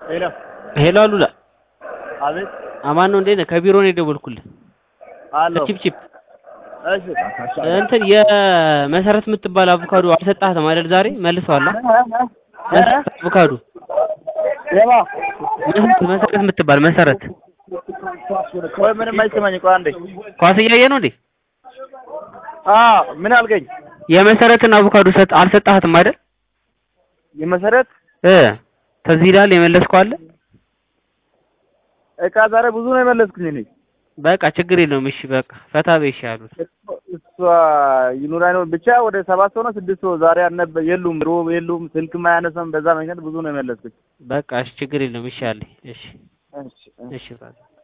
ሄሎ ሄሎ አሉላ አቤት አማን ነው እንዴት ነህ? ከቢሮ ነው የደወልኩልህ። አሎ ቺፕ ቺፕ እሺ እንትን የመሰረት የምትባል አቮካዶ አልሰጣህም አይደል? ዛሬ መልሰዋል። መሰረት አቮካዶ የማ መሰረት መሰረት የምትባል መሰረት ቆይ ምንም አይሰማኝ ቆይ አንዴ ኳስ እያየ ነው እንዴ? አ ምን አልገኝ የመሰረትን አቮካዶ ሰጥ አልሰጣህትም አይደል? የመሰረት እ ተዚህ ይላል የመለስከው አለ። እቃ ዛሬ ብዙ ነው የመለስኩኝ እኔ በቃ ችግር የለውም። እሺ በቃ ፈታ በይሽ አሉት። እሷ ይኑር አይኖር ብቻ ወደ ሰባት ሰው ነው ስድስት ሰው ዛሬ አልነበ የሉም ሮብ የሉም ስልክም አያነሳም በዛ ምክንያት ብዙ ነው የመለስኩኝ በቃ እሺ ችግር የለውም። እሺ አለኝ። እሺ እሺ እሺ ብራዘር